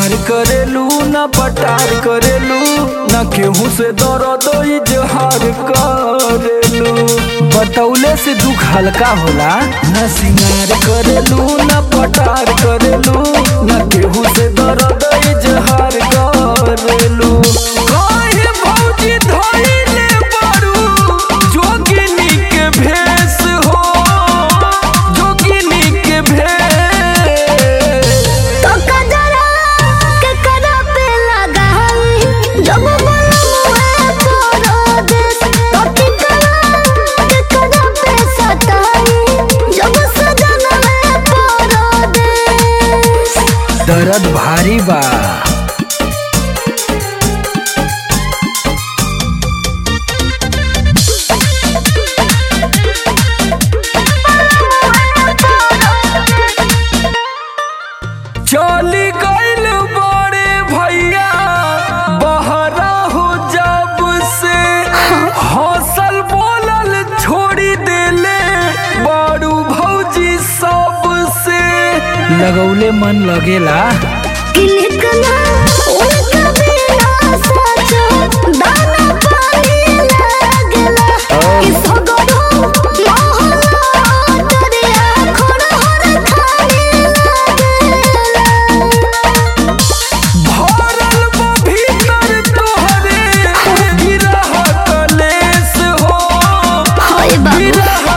सिंगार करेलू न पटार करेलू न केहू से दर्द इजहार करेलू बतौले से दुख हल्का होला न सिंगार करेलू न पटार करेलू न केहू से दर्द इजहार करेलू काहे भौजी धइले बारू जोगिनी के भेष हो जोगिनी के भेष तो कजरा के करा पे लगाई जब बलमुए तोरो देश तो टिकरा के करा पे सताई जब सजनवे तोरो देश दर्द भारी बा चली गइल बड़े भैया बहरा हो जब से हौसल बोलल छोड़ी देले बारू भौजी सब से लगौले मन लगेला किलकना उनका बिना सचो दाना पानी लागला कि सगरो मोहला दरिया खड़हर खाने लागला भरल बा भीतर तोहरे गिरह कलेस हो हाय बाबू गिरह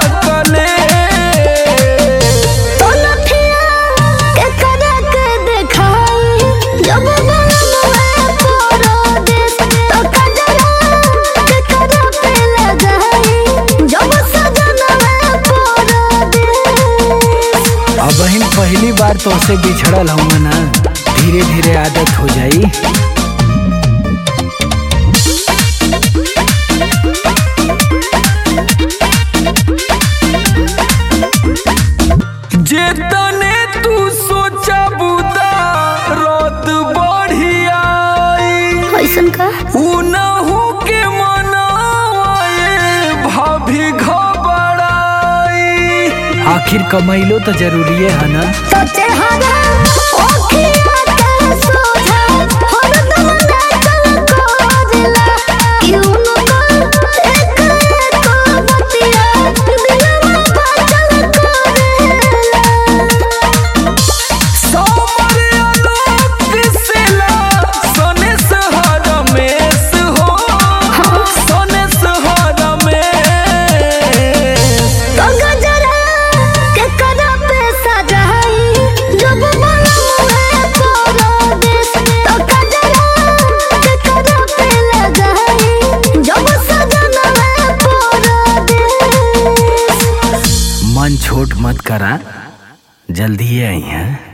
कलेस तो लठिया के करा के देखाई जब बलमुए तोरो देश तो कजरा के करा पे लगाई जब सजनवे तोरो देश अब बहन पहली बार तो से बिछड़ल हूँ ना धीरे धीरे आदत हो जाई जेतने तू सोचा बुदा रात बढ़िया ऐसन का उनहु के मनाए भाभी घबराई आखिर कमैलो तो जरूरी है ना तो चेहरा ओखिया के सोझा हरदम नाचल कोजला क्यों न एक एक बतिया दिलवा बाचल कोरेला सोमर आलोक दिसेला सोने सहारा मेस हो सोने सहारा मेस तो गजरा के करा पे सजाई जब बलमुए तोरो देश तो गजरा के करा पे लगाई जब सजनवे तोरो देश मन छोट मत करा जल्दी आई हैं